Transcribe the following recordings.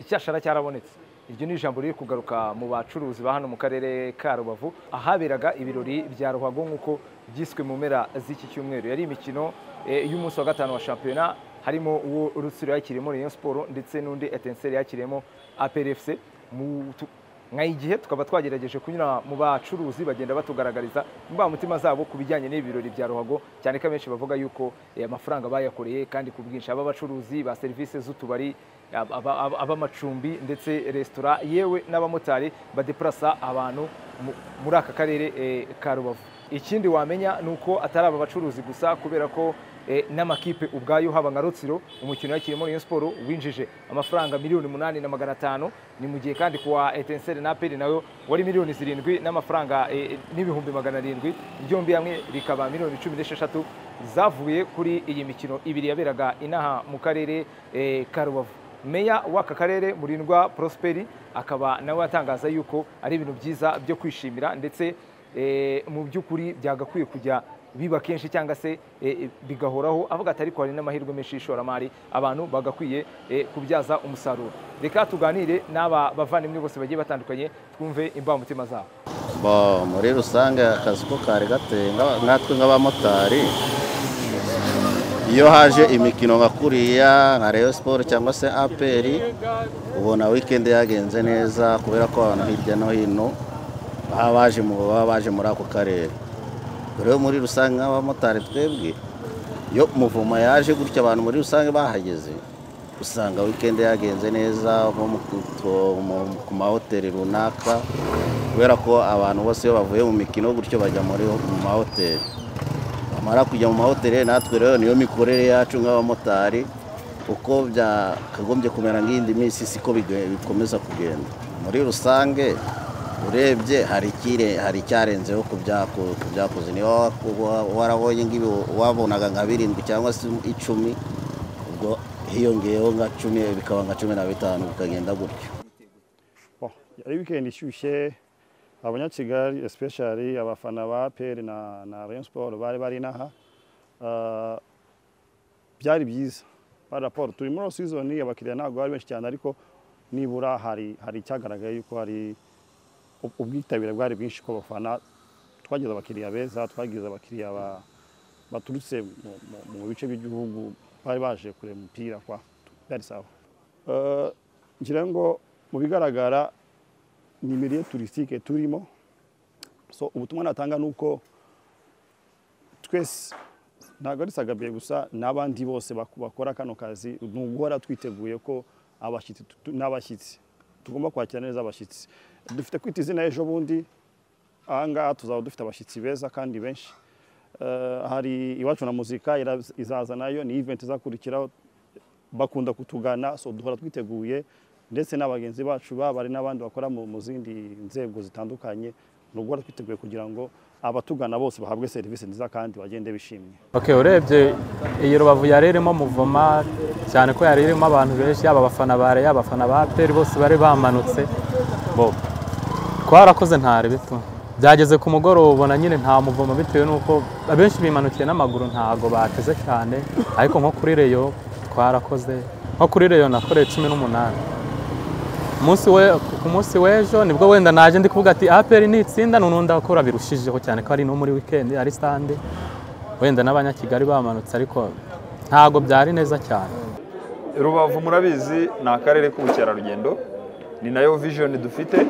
icyashara cyarabonetse iryo ni ijambo riri kugaruka mu bacuruzi ba hano mu karere ka rubavu ahaberaga ibirori bya ruhago nk'uko byiswe mu mpera z'iki cyumweru yari imikino y'umunsi wa gatanu wa shampiyona harimo uwo rutsiro yakiriyemo Rayon siporo ndetse n'undi etenseri yakiriyemo aperefuse igihe tukaba twagerageje kunyura mu bacuruzi bagenda batugaragariza imbamutima zabo ku bijyanye n'ibirori bya ruhago cyane ko abenshi bavuga yuko amafaranga bayakoreye kandi ku bwinshi aba abacuruzi ba serivisi z'utubari ab'amacumbi ndetse resitora yewe n'abamotari badepurasa abantu muri aka karere ka rubavu ikindi wamenya ni uko atari aba bacuruzi gusa kubera ko n'amakipe ubwayo haba nka rutsiro umukino yakirimo Rayon siporo winjije amafaranga miliyoni umunani na magana atanu ni mu gihe kandi kuwa etenseri na aperi nayo wari miliyoni zirindwi n'amafaranga n'ibihumbi magana arindwi byombi hamwe bikaba miliyoni cumi n'esheshatu zavuye kuri iyi mikino ibiri yaberaga inaha mu karere ka rubavu meya w'aka karere murindwa prosperi akaba nawe atangaza yuko ari ibintu byiza byo kwishimira ndetse mu by'ukuri byagakwiye kujya biba kenshi cyangwa se bigahoraho avuga ati ariko hari n'amahirwe menshi y'ishoramari abantu bagakwiye kubyaza umusaruro reka tuganire n'aba bavandimwe bose bagiye batandukanye twumve imbamutima zabo muri rusange akazi ko kari gateye nkatwe nk'abamotari iyo haje imikino nka kuriya nka reyo siporo cyangwa se aperi ubona wikendi yagenze neza kubera ko abantu hirya no hino baba baje mu baba baje muri ako karere rero muri rusange nk'abamotari twebwe iyo umuvumo yaje gutya abantu muri rusange bahageze usanga wikendi yagenze neza ku mahoteli runaka kubera ko abantu bose iyo bavuye mu mikino gutyo bajya muri mu mahoteli bamara kujya mu mahoteli natwe rero niyo mikorere yacu nk'abamotari uko byakagombye kumera nk'iyindi minsi siko bikomeza kugenda muri rusange urebye hari icyarenzeho ku byakoze niba warabonye wabonaga nka birindwi cyangwa se icumi ubwo hiyongeyeho nka cumi bikaba nka cumi na bitanu bikagenda gutyo ari wikendi ishyushye abanyakigali especially abafana ba peri na na Rayon Sport bari bari naha byari byiza ba raporo turi muri season abakiriya ntabwo bari benshi cyane ariko nibura hari hari icyagaragaye yuko hari ubwitabire bwari bwinshi ku bafana twagize abakiriya beza twagize abakiriya baturutse mu bice by'igihugu bari baje kureba umupira kwa byari sawa ngira ngo mu bigaragara ni miliyo turisitike turimo so ubutumwa natanga ni uko twese ntabwo ari sagabiye gusa n'abandi bose bakora kano kazi ni uguhora twiteguye ko abashyitsi n'abashyitsi tugomba kwakira neza abashyitsi dufite kwita izina ejo bundi ahangaha tuzaba dufite abashyitsi beza kandi benshi hari iwacu na muzika izaza nayo ni iventi izakurikiraho bakunda kutugana so duhora twiteguye ndetse n'abagenzi bacu baba ari n'abandi bakora mu zindi nzego zitandukanye ni uguhora twiteguye kugira ngo abatugana bose bahabwe serivisi nziza kandi bagende bishimye urebye iyi rubavu yari irimo muvoma cyane ko yari irimo abantu benshi yaba abafana ba reyo abafana ba peri bose bari bamanutse bo twarakoze ntari bito byageze ku mugoroba ubona nyine nta muvomo bitewe n'uko abenshi bimanukiye n'amaguru ntago bateze cyane ariko nko kuri reyo twarakoze nko kuri reyo nakoreye cumi n'umunani ku munsi w'ejo nibwo wenda naje ndi kuvuga ati aperi ni itsinda n'undi akora birushijeho cyane ko ari no muri wikendi ari sitande wenda n'abanyakigali bamanutse ariko ntabwo byari neza cyane rubavu murabizi ni akarere k'ubukerarugendo ni nayo vijoni dufite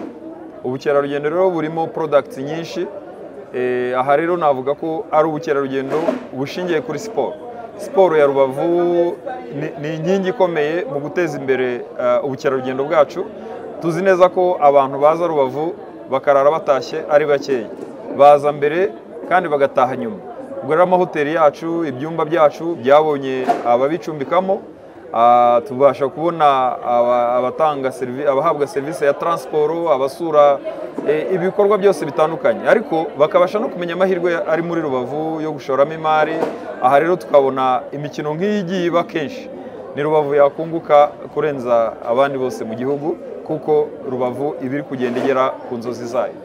ubukerarugendo rero burimo porodagiti nyinshi aha rero navuga ko ari ubukerarugendo bushingiye kuri siporo siporo ya rubavu ni inkingi ikomeye mu guteza imbere ubukerarugendo bwacu tuzi neza ko abantu baza rubavu bakarara batashye ari bakeya baza mbere kandi bagataha nyuma ubwo rero amahoteli yacu ibyumba byacu byabonye ababicumbikamo tubasha kubona abatanga abahabwa serivisi ya taransiporo abasura ibikorwa byose bitandukanye ariko bakabasha no kumenya amahirwe ari muri rubavu yo gushoramo imari aha rero tukabona imikino nk'iyi igiye iba kenshi ni rubavu yakunguka kurenza abandi bose mu gihugu kuko rubavu iba iri kugenda igera ku nzozi zayo